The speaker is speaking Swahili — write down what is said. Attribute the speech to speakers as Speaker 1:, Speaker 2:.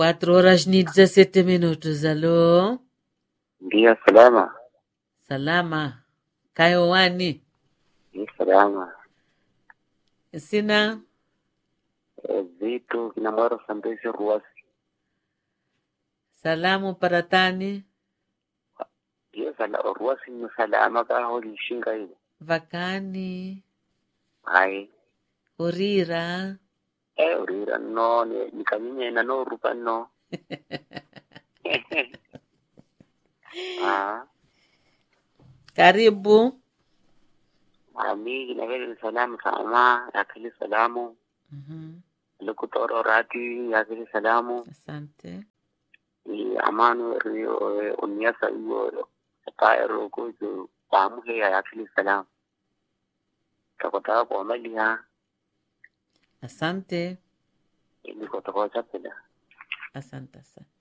Speaker 1: Cuatro horas ni 17 minutos. Aló.
Speaker 2: Ndiyo, salama.
Speaker 1: Salama. Kayo wani.
Speaker 2: Ni salama.
Speaker 1: Sina.
Speaker 2: Eh, vitu kinamwaro sambezi ruwasi.
Speaker 1: Salamu para tani.
Speaker 2: Ndiyo, sala, ruwasi ni salama ka holi shinga ile.
Speaker 1: Vakani.
Speaker 2: Hai.
Speaker 1: Urira.
Speaker 2: Eh, urira no, ni nikanyinye na no rupa no. Ah,
Speaker 1: Karibu.
Speaker 2: ami kinavele ni salamu sama, yakili salamu.
Speaker 1: Mhm.
Speaker 2: Lukutoro rati, yakili salamu.
Speaker 1: Asante.
Speaker 2: Ni amanu rio, eh, unyasa iyo, kaya roko, jo, pamu heya yakili salamu. Kakotaka kwa mali ha,
Speaker 1: Asante.
Speaker 2: ili kotoka chapela.
Speaker 1: Asante, asante.